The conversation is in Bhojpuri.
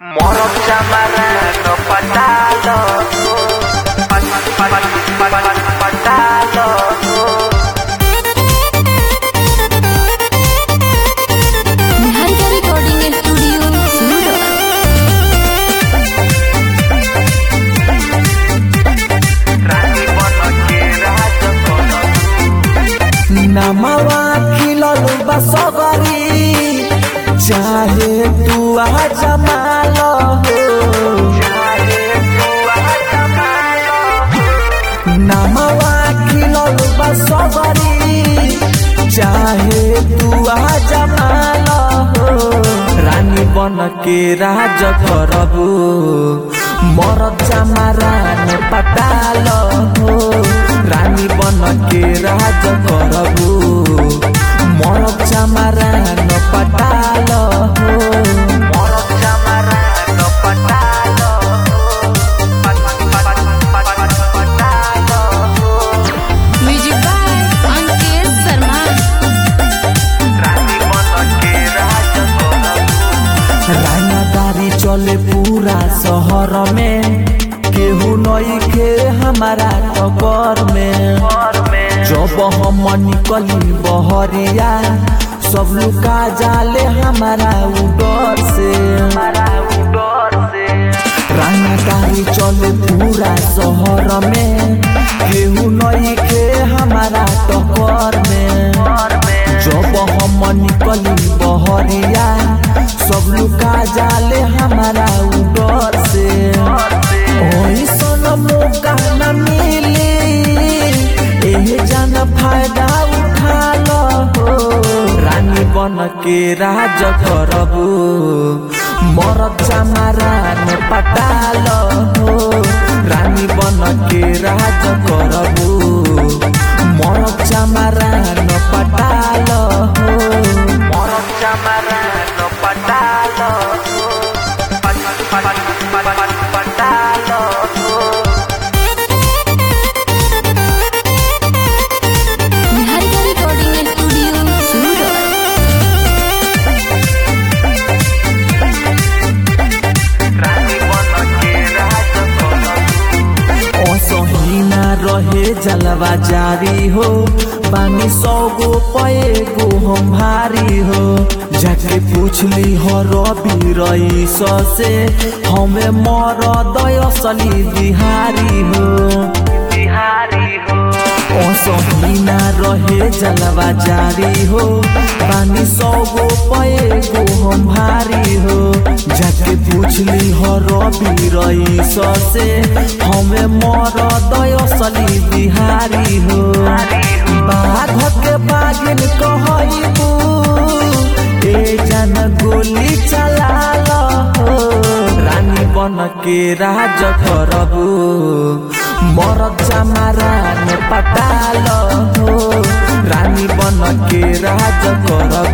Morok zamanano patalo Pat- pat- pat- pat- pat- Patalo Niharika recording studio Surat Rani bono kira jokono नमवा खिलल बा सगरी चाहे तू आ जमाल हो Jare tua zamano नमवा खिलल बा सगरी चाहे तू आ जमाल हो रानी बन के राज करबू मरद जमारान पटाल हो रानी बन के राज करबू मरद जमारान पटाल हो Morok zamanano patalo Pat- pat- pat- pat- pat- Patalo music by Ankit Sharma Rani bono kira jokono रानादारी चले पूरा शहर में केहू नई के हमारा टकर में Por me जब हम निकली बहरिया सब लुका जाले हमारा उडर से Para udor se रानादारी चले पूरा शहर में केहू नई के हमारा टकर में Por me जब हम निकली बहरिया सब लुका जाले हमारा उडर से ओइसन मौका न मिली एह जान फायदा उठा लो हो रानी बन के राज करबू मरद जमारान पटाल हो रानी बन के राज करबू मरद जमारान पटाल हो Morok zamanano patalo Pat- pat- pat- pat- pat- Patalo Niharika recording studio Surat Rani bono kira jokono असहीना रहे जलवा जारी हो पानी सौ गो पे गो हम भारी हो जाके पूछली हो रवि रईस से हमें मर दयसली बिहारी हो Bihari ho असहीना रहे जलवा जारी हो पानी सौ गो पे गो हम भारी हो जाके पूछली हो रवि रईस से हमें मर दयसली बिहारी हो बाघ के बागिन कहबू ए जन गोली चलाल हो रानी बन के राज करबू मरद जमारान पटाल हो रानी बन के राज करबू